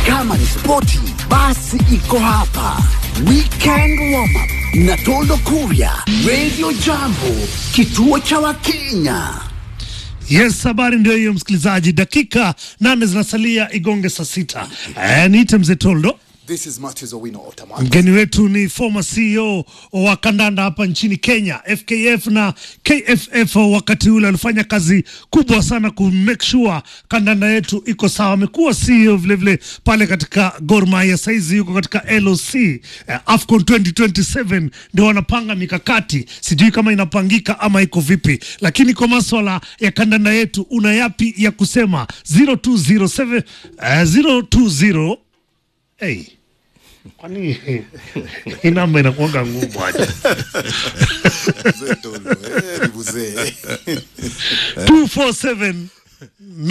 Kama ni spoti, basi iko hapa. Weekend warm up na Toldo Kuria, Radio Jambo, kituo cha Wakenya. Yes, habari ndio hiyo msikilizaji, dakika nane zinasalia igonge saa sita. Eh, niite mzee Toldo. This is Matthews Owino Otamak. Mgeni wetu ni former CEO wa kandanda hapa nchini Kenya, FKF na KFF. Wakati ule alifanya kazi kubwa sana ku make sure kandanda yetu iko sawa. Amekuwa CEO vilevile pale katika Gor Mahia, saizi yuko katika LOC eh, AFCON 2027 ndio wanapanga mikakati, sijui kama inapangika ama iko vipi, lakini kwa maswala ya kandanda yetu una yapi ya kusema? 0207 eh, 020 Hey. Kwani hii namba inakuanga ngumu aje? Mzee Tolo, eh, ni mzee. 247